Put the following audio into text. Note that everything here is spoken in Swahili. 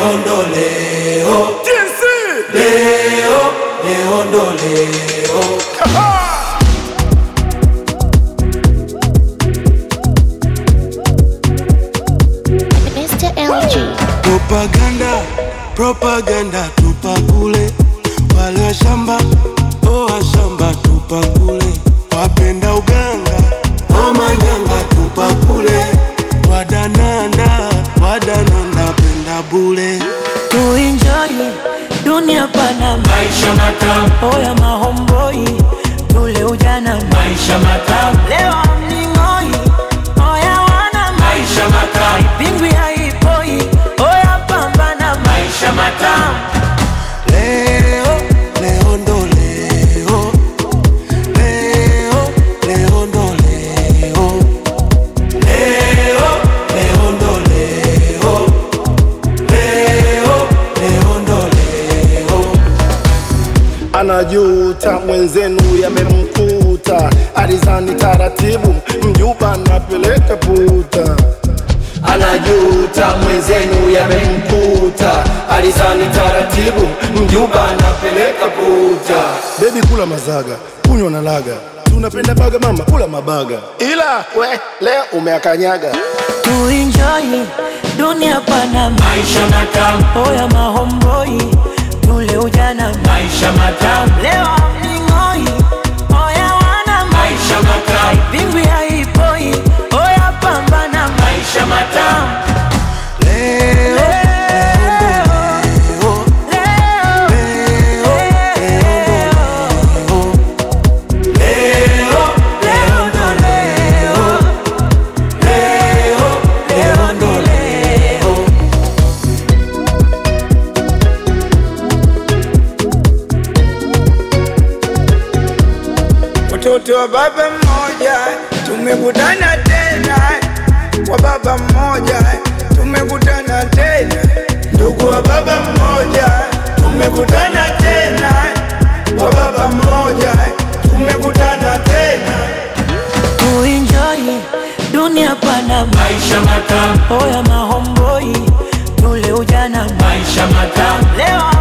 leo ndo leo, leo leo ndo leo. Mr. LG. Propaganda, propaganda tupa kule, wale wa shamba oh wa shamba tupa kule, wapenda uganga oh manyanga tupa kule, wadananda wadananda penda bule. tuinjoi dunia pana Maisha matamu, oya mahomboi tule ujana maisha matamu, leo mning'oi oya wana maisha matamu, pingwi haipoi oya pambana maisha matamu. Leo, leo ndo leo, leo, leo ndo leo. Leo, leo ndo leo, leo, leo ndo leo. anajuta mwenzenu yamemkuta, alizani taratibu, mjuba anapeleka puta. Anajuta mwenzenu yamemkuta, alizani taratibu, mjuba anapeleka puta. Bebi kula mazaga, kunywa na laga, tunapenda baga mama, kula mabaga, ila we leo umeakanyaga. tuinjoi dunia pana Maisha matamu, oya mahomboi tule ujana maisha matamu, leo mning'oi oya wana maisha matamu, pingwi haipoi oya pambana maisha matamu. Leo, leo, Leo, leo ndo leo, leo, leo ndo leo. Watoto wa baba mmoja tumekutana tena, wa baba mmoja tumekutana tena, ndugu wa baba mmoja tumekutana tena, wa baba mmoja tumekutana tena. tuinjoi dunia pana Maisha matamu, oya mahomboi tule ujana maisha matamu, leo